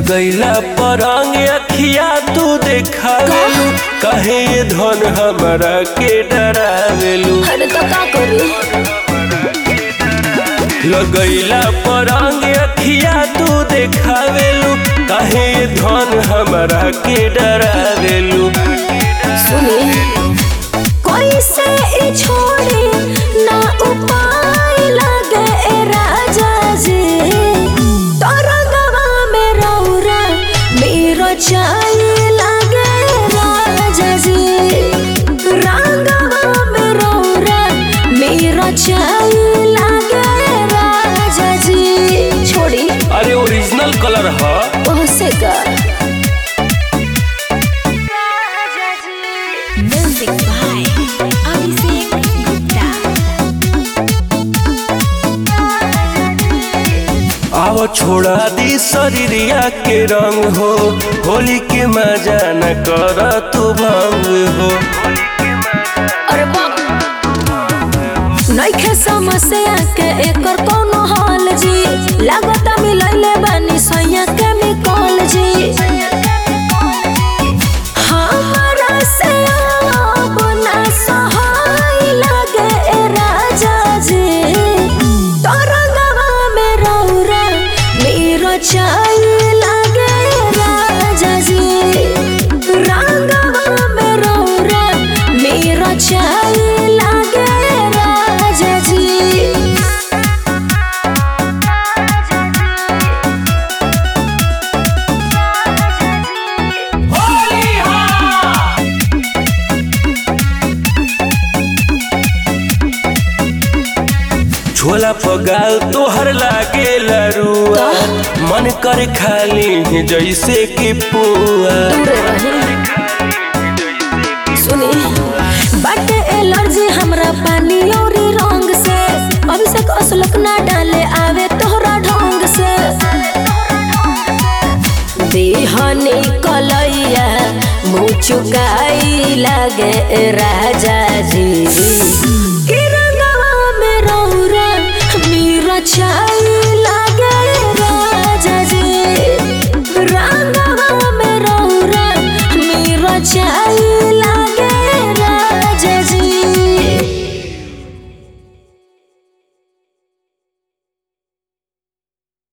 लगैला परंग अखिया तू देखावेलू कहे ये धन हमरा के डरावेलू अरे तो का करू लगैला परंग अखिया तू देखावेलू कहे ये धन हमरा के डरावेलू सुनी कोई से ई छोड़ी ना उपाय लगे ए राजा जी तरंगवा में रौरा मेरो चाय लगे राजा जी रंगवा में रौरा मेरो चाय लगे राजा जी छोड़ी अरे ओरिजिनल कलर है ओह से का Music by Abhishek Gupta. आव छोड़ा दी शरीरिया के रंग हो होली के मजा न कर तू भंग हो अरे बाप नइखे समस्या के एकर कोनो हाल जी लागता मिलैले बानी सैया केमिकल जी हमरा से अब ना सहाय लगे ए राजा जी तरंगवा में रौरा मेरो चाय लगे राजा जी रंगवा में रौरा मेरो चाय लगे राजा जी झोला पगाल तोहर लागे लरुआ मन कर खाली जैसे कि पुआ दूरे रही सुनी बाटे एलर्जी हमरा पानी और रंग से अभिषेक असलक ना डाले आवे तोहरा ढंग से देहनी कलैया मुँह चुकाई लगे राजा जी